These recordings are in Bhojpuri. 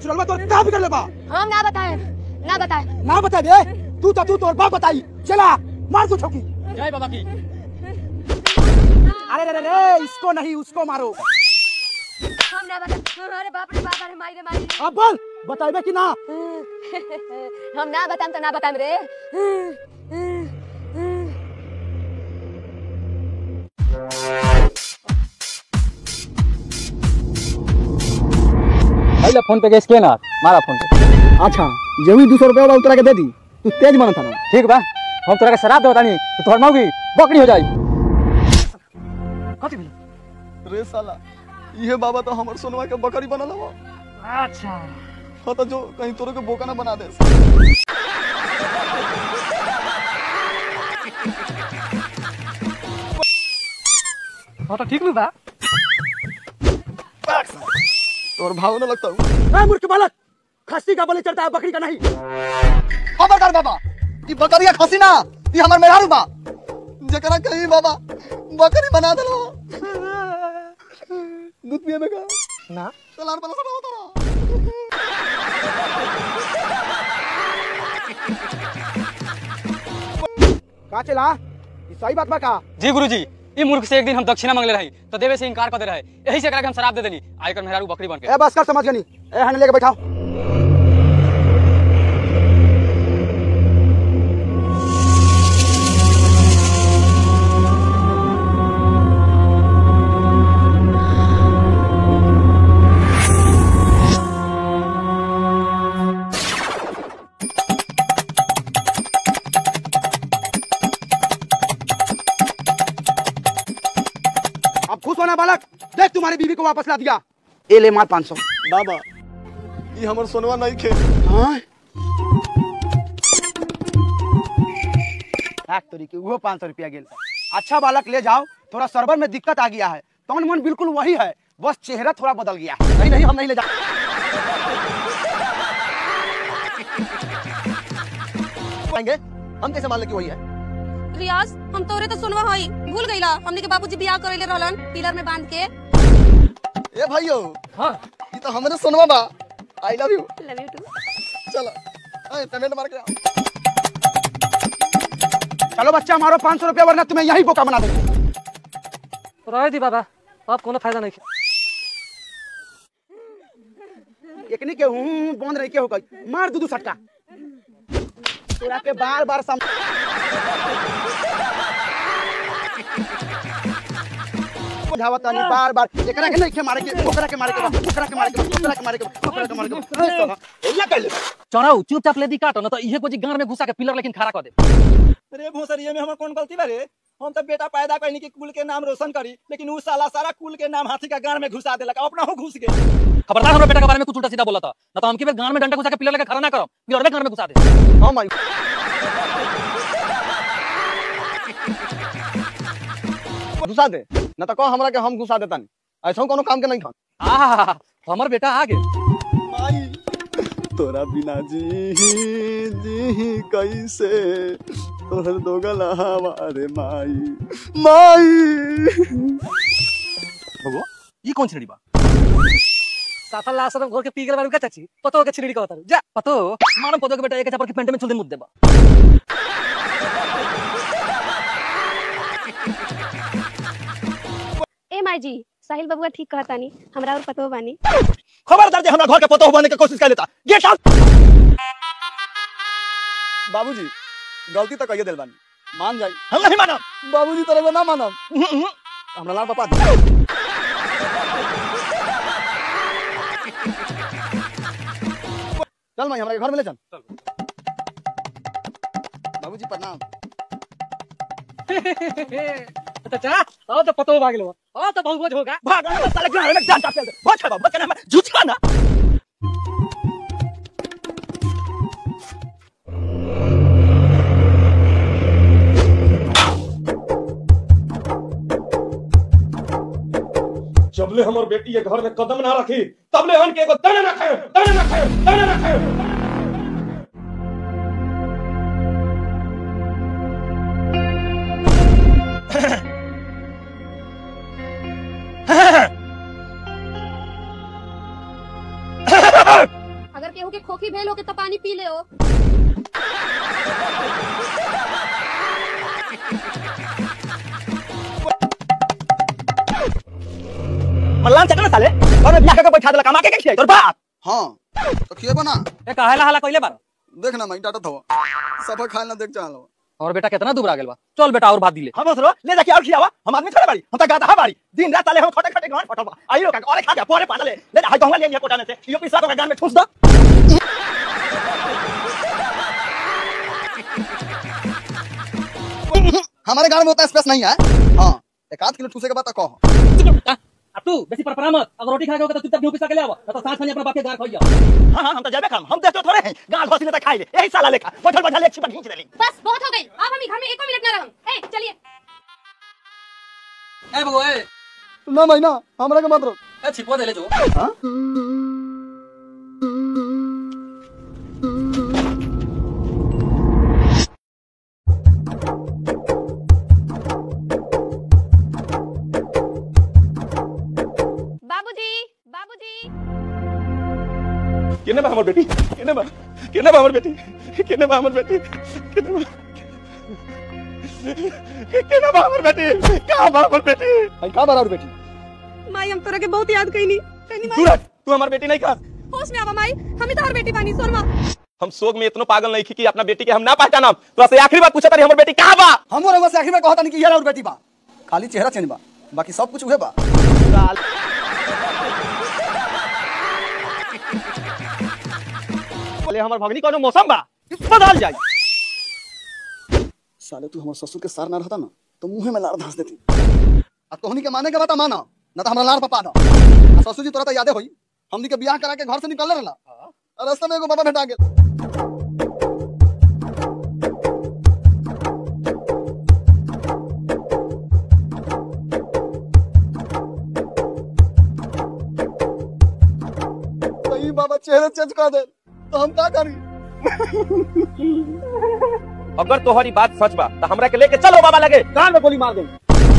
चुनलवा तोर का बिगड़ लेबा हम ना बताए ना बताए ना बता दे तू तो तू तोर बाप बताई चला मार तू ठोकी जय बाबा की अरे रे रे रे इसको नहीं उसको मारो हम ना बताए अरे बाप रे बाप अरे मारी रे मारी रे। अब बोल बताइबे कि ना हम ना बताम तो ना बताम रे पहले फोन पे के स्कैनर मारा फोन पे अच्छा जमी दो सौ रुपया वाला उतरा के दे दी तू तेज बना था ना ठीक बा हम तोरा के शराब देता नहीं तो तोहर मौगी बकरी हो जाई कथी भी रे साला इहे बाबा तो हमर सोनवा के बकरी बनल हवा अच्छा हाँ तो जो कहीं तोरे के बोका ना बना दे हाँ तो ठीक बा तोर भाव ना लगता हूँ ए मूर्ख बालक खस्सी का बलि चढ़ता है बकरी का नहीं खबरदार बाबा ई बकरिया खसी ना ई हमर मेहरारू बा जकरा कहीं बाबा बकरी बना देलो दूध पिए में का ना चलार बला सब होता रहा का चला ई सही बात बा का जी गुरुजी ई मूर्ख से एक दिन हम दक्षिणा मांगले रही तो देवे से इनकार कर दे रहे यही से एकरा के हम शराब दे देनी आयकर मेहरारू बकरी बन के ए बस कर समझ गनी ए हने लेके बैठाओ अब खुश होना बालक देख तुम्हारी बीवी को वापस ला दिया ए ले मार 500 बाबा ई हमर सोनवा नहीं खे हाँ लाख तोरी के वो पाँच सौ रुपया गेल अच्छा बालक ले जाओ थोड़ा सर्वर में दिक्कत आ गया है तमन मन बिल्कुल वही है बस चेहरा थोड़ा बदल गया है नहीं नहीं हम नहीं ले जा पाएंगे हम कैसे मान ले कि वही है रियाज हम तोरे तो सुनवा हई भूल गईला हमने के बाबूजी बियाह करैले रहलन पिलर में बांध के ए भाइयो हां ई तो हमरे सोनवा बा I love you love you too चलो ए पेमेंट मार के आओ। चलो बच्चा मारो पाँच सौ रुपया वरना तुम्हें यही बोका बना देंगे रह दी बाबा अब कोनो फायदा नहीं एकनी के हूँ बंद रही के हो गई मार दू दू सटका तोरा के बार बार सम बुझावत नहीं बार बार एकरा के नहीं के मारे के ओकरा के मारे के बा, ओकरा के मारे के बा, ओकरा के मारे के बा, ओकरा के मारे के बा। ए साला, एला कर ले चढ़ाऊ चुपचाप ले दी काटो ना तो इहे कोजी गांड में घुसा के पिलर लेकिन खड़ा कर दे रे भोसरिये में हमर कौन गलती बा रे हम तो बेटा पैदा करनी कि कुल के नाम रोशन करी लेकिन उ साला सारा कुल के नाम हाथी का गाड़ में घुसा देलक अपना हो घुस गए खबरदार हमरा बेटा के बारे में कुछ उल्टा सीधा बोला था ना तो हमके गांड में डंडा घुसा के पिलर लेके खड़ा ना करो पिलर में गांड में घुसा दे हाँ माई घुसा दे न तो कह हमरा के हम घुसा देता नहीं ऐसा कोनो काम के नहीं खान आहा हमर बेटा आ गए माई तोरा बिना जी जी कैसे तोहर दो गला हमारे माई माई बगो ई कौन छिड़ी बा साफा लासर घर के पी गेल बारू का चाची पतो के छिड़ी कहता जा पतो मारम पतो के बेटा एक चापर के पेंट में चुल दे मुद्दे बा ए माई जी साहिल बबुआ ठीक कहता नहीं हमरा और पतो बानी खबरदार जे हमरा घर के पतो बनने के कोशिश कर लेता गेट आउट बाबूजी गलती तो कहिए दिल बानी मान जाई हम नहीं मानब बाबूजी तरह ना मानब हमरा लाल पापा दी। चल माई हमरा के घर में ले चल बाबूजी प्रणाम चाचा आओ तो पतो भाग लो आओ तो बहुत बहुत होगा भाग अरे साले घर में जान चाप दे बहुत खराब बचना में झूठा ना जबले हमर बेटी ये घर में कदम ना रखी तबले हन के एगो दाना ना खाए दाना ना खाए दाना ना खाए केहू के खोखी भेल हो के तो पानी पी ले हो मल्लान चकना साले और मैं बियाह करके बैठा देला कमा के के खियाई तोर बाप हाँ तो खिएबो ना ए काहेला हाला कइले बार देख ना मैं डांटत हवा सब खाए ना देख चाहलो और बेटा कितना दुबरा गेल बा चल बेटा और भात दिले हम बसरो ले जाके और खियावा हम आदमी थोड़े बाड़ी हम तो गाता हा बाड़ी दिन रात साले हम खटे खटे गान फटवा आइयो का और खा के पोरे पाले ले जा हाय गंगा ले लिया कोटाने से यो पिसा को गान में ठूस दो हमारे गांव में उतना स्पेस नहीं है हाँ एक आध किलो ठूसे के बाद तो कहो आ तू बेसी परपरा मत अगर रोटी खा के होगा तो चुपचाप गेहूं पिसा के ले आवा ना तो साथ में अपना बाप के गार खइया हां हां हम तो जाबे खाम हम देखते थोड़े हैं गाल घोसी ले खाई ले यही साला लेखा बैठल बैठल एक छिपा खींच देली बस बहुत हो गई अब हम ई घर में एको मिनट ना रहम ए चलिए ए बगो ए ना भाई ना हमरा के मत रोक ए छिपो देले जो बाबूजी बाबूजी केने बा हमर बेटी केने बा केने बा हमर बेटी केने बा हमर बेटी केने बा केने बा हमर बेटी कहां बा हमर बेटी भाई का बराबर बेटी माई हम तोरा के बहुत याद कइनी कइनी माई सूरज तू हमर बेटी नहीं खा होश में आवा माई हम ही तोहर बेटी बानी सोनमा हम शोक में इतना पागल नहीं थी कि अपना बेटी के हम ना पहचानम तो से आखिरी बार पूछा तारी हमर बेटी कहां बा हम और से आखिर में कहता नहीं कि ये और बेटी बा खाली चेहरा चेंज बा बाकी सब कुछ उहे बा बोले हमर भगनी कोनो मौसम बा बदल जाई साले तू हमारे ससुर के सार ना रहता ना तो मुंह में लार धंस देती आ तोहनी के माने के बता माना ना तो हमरा लार पपा दो आ ससुर जी तोरा तो यादे होई हमनी के बियाह करा के घर से निकलले रहला आ रास्ते में एगो बाबा भेटा गेल तो ई बाबा चेहरा चेंज कर दे तो हम का करी अगर तोहरी बात सच बा तो हमरा के लेके चलो बाबा लगे कान में गोली मार दे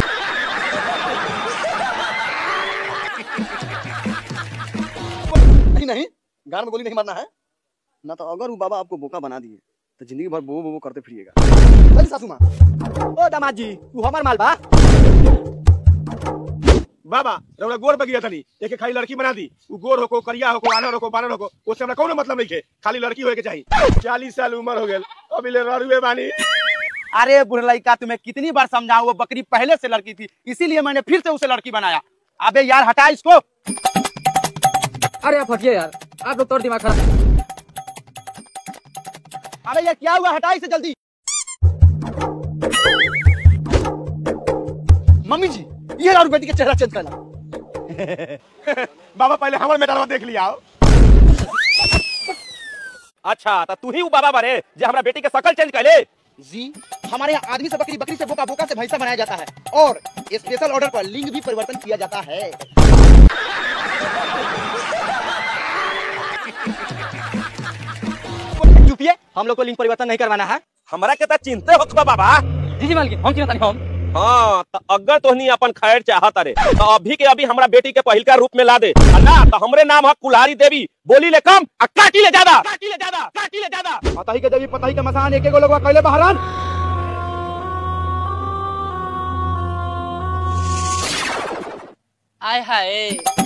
नहीं नहीं गान में गोली नहीं मारना है ना तो अगर वो बाबा आपको बोका बना दिए तो जिंदगी भर बो बो करते फिरिएगा अरे सासू माँ ओ दामाद जी तू हमर माल बा बाबा रउरा गोर बगिया तनी एके खाली लड़की बना दी उ गोर होको करिया होको आनर होको बानर होको उससे हमरा कोनो मतलब नहीं है खाली लड़की होए के चाहिए चालीस साल उम्र हो गेल अभी ले ररुए बानी अरे बुढ़लैका तुम्हें कितनी बार समझाऊं वो बकरी पहले से लड़की थी इसीलिए मैंने फिर से उसे लड़की बनाया अबे यार हटा इसको अरे आप हटिए यार आप लोग तो और दिमाग खराब अबे ये क्या हुआ हटा इसे जल्दी मम्मी जी ये और बेटी का चेहरा चेंज करना बाबा पहले हमर मेडलवा देख लिया अच्छा तो तू ही उ बाबा बारे जे हमरा बेटी के शकल चेंज कैले जी हमारे यहाँ आदमी से बकरी बकरी से बोका बोका से भैंसा बनाया जाता है और स्पेशल ऑर्डर पर लिंग भी परिवर्तन किया जाता है चुपिए हम लोग को लिंग परिवर्तन नहीं करवाना है हमरा के त चिंते होत बा बाबा जी जी मालकिन हम चिंता नहीं हम हाँ तो अगर तोहनी अपन खैर चाहत रे तो अभी के अभी हमरा बेटी के पहिलका रूप में ला दे आ ना तो हमरे नाम है कुल्हारी देवी बोली ले कम आ काटी ले ज्यादा काटी ले ज्यादा काटी ले ज्यादा पता ही के देवी पता ही के मसान एक एक लोग कैले बहरान आय हाय